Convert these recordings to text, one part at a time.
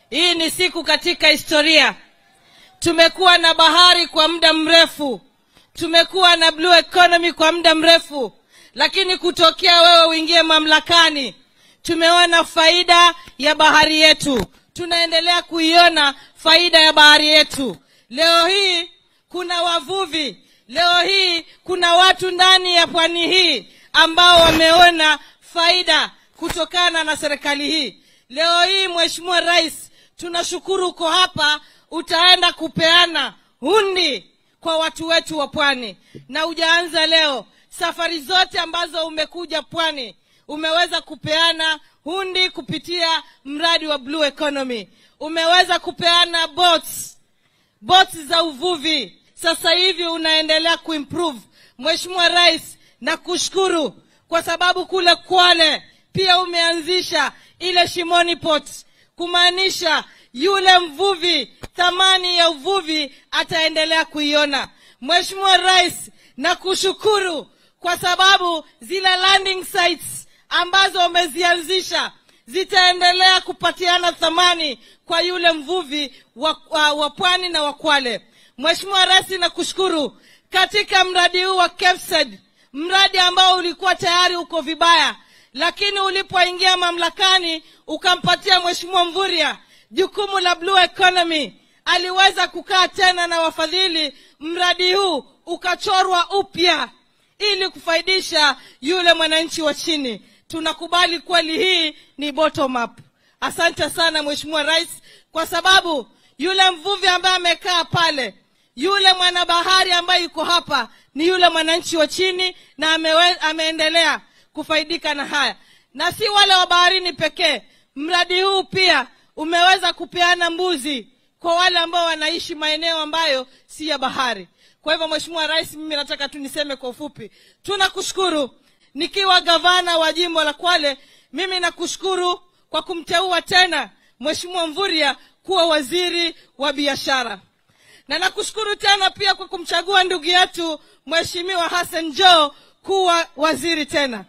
hii ni siku katika historia. Tumekuwa na bahari kwa muda mrefu, tumekuwa na blue economy kwa muda mrefu, lakini kutokea wewe uingie mamlakani, tumeona faida ya bahari yetu, tunaendelea kuiona faida ya bahari yetu. Leo hii kuna wavuvi, leo hii kuna watu ndani ya pwani hii ambao wameona faida kutokana na serikali hii. Leo hii Mheshimiwa Rais, tunashukuru uko hapa, utaenda kupeana hundi kwa watu wetu wa pwani, na hujaanza leo. Safari zote ambazo umekuja pwani umeweza kupeana hundi kupitia mradi wa Blue Economy, umeweza kupeana boats, boats za uvuvi. Sasa hivi unaendelea kuimprove. Mheshimiwa Rais, na kushukuru kwa sababu kule Kwale pia umeanzisha ile Shimoni Port, kumaanisha yule mvuvi thamani ya uvuvi ataendelea kuiona. Mheshimiwa Rais, na kushukuru kwa sababu zile landing sites ambazo umezianzisha zitaendelea kupatiana thamani kwa yule mvuvi wa, wa, wa pwani na wa Kwale. Mheshimiwa Rais, nakushukuru katika mradi huu wa KEFSED, mradi ambao ulikuwa tayari uko vibaya, lakini ulipoingia mamlakani ukampatia Mheshimiwa Mvurya jukumu la Blue Economy, aliweza kukaa tena na wafadhili, mradi huu ukachorwa upya ili kufaidisha yule mwananchi wa chini. Tunakubali kweli hii ni bottom up. Asante sana Mheshimiwa Rais, kwa sababu yule mvuvi ambaye amekaa pale, yule mwanabahari ambaye yuko hapa ni yule mwananchi wa chini, na amewe, ameendelea kufaidika na haya, na si wale wa baharini pekee. Mradi huu pia umeweza kupeana mbuzi kwa wale ambao wanaishi maeneo ambayo si ya bahari. Kwa hivyo Mheshimiwa Rais, mimi nataka tu niseme kwa ufupi, tunakushukuru. Nikiwa gavana wa jimbo la Kwale, mimi nakushukuru kwa kumteua tena Mheshimiwa Mvurya kuwa waziri wa biashara, na nakushukuru tena pia kwa kumchagua ndugu yetu Mheshimiwa Hassan Joho kuwa waziri tena.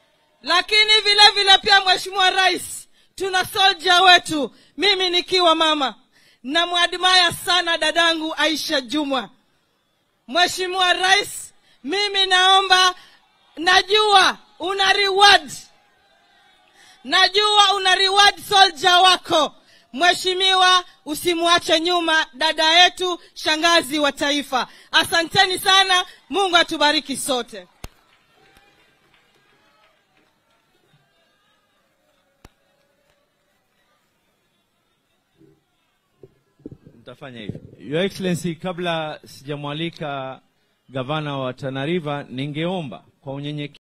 Lakini vile vile pia Mheshimiwa Rais, tuna soja wetu, mimi nikiwa mama namwadimaya sana dadangu Aisha Jumwa. Mheshimiwa Rais, mimi naomba, najua una reward, najua una reward soldier wako. Mheshimiwa, usimwache nyuma dada yetu, shangazi wa taifa. Asanteni sana, Mungu atubariki sote. Nitafanya hivyo. Your Excellency, kabla sijamwalika gavana wa Tana River, ningeomba kwa unyenyekevu